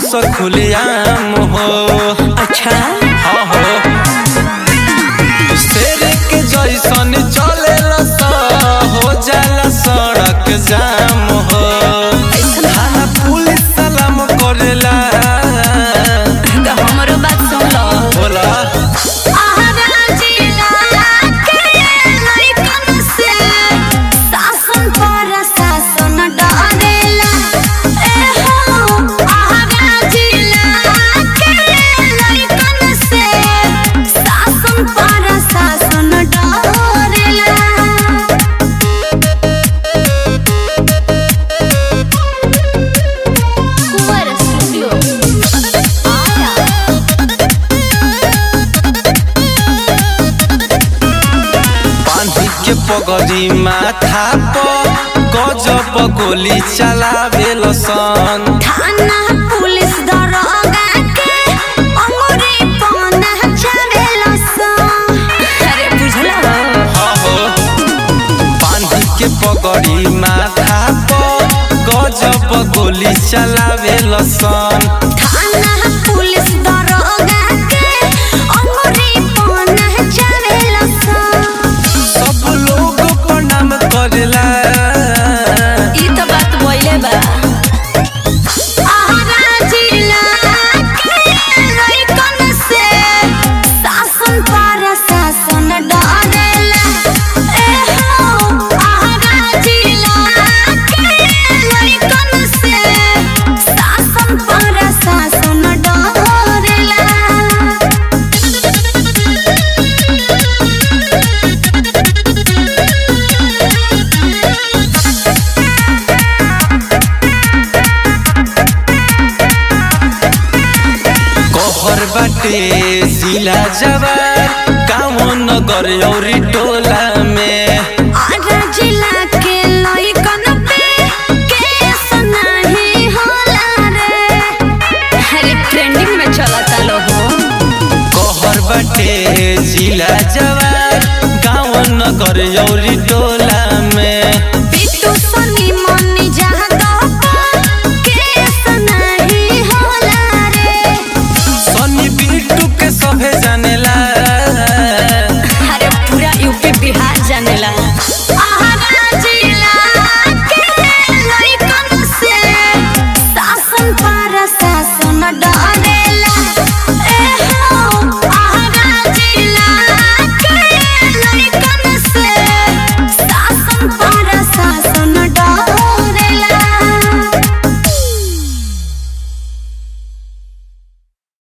स खुलेआम हो अच्छा हाँ हो शेर के जैसन चले हो जाला सड़क जाम हो थाना पुलिस सलाम करेला तो हमरो बात सुन लो बोला आहारा जिला के लइकन से शासन पर शासन डरेला ए हो आहारा जिला के लइकन से शासन पर शासन डरेला कुंवर स्टूडियो आया बांधी के पगड़ी माथा पर गजब गोली चलावेल सन थाना पुलिस दरोगा के अंगूरी पौना चढ़ेला सा अरे बुझला हाँ हो बांधी के पगड़ी माथा पर गजब गोली चलावेल सन थाना पुलिस दरोगा के अंगूरी पौना चढ़ेला सा सब लोग प्रणाम करेला ई तो बात बोले बा आहारा जिला के लइकन से शासन पर शासन डरेला ए हो आहारा जिला के लइकन से शासन पर शासन डरेला कहर बाटे जिला जवार गाँव नगर औरी टोला में आरा जिला के लइकन पे केस नाही होला रे अरे ट्रेंडिंग में चलता लो हो कहर बाटे जिला जवार गाँव नगर औरी टोला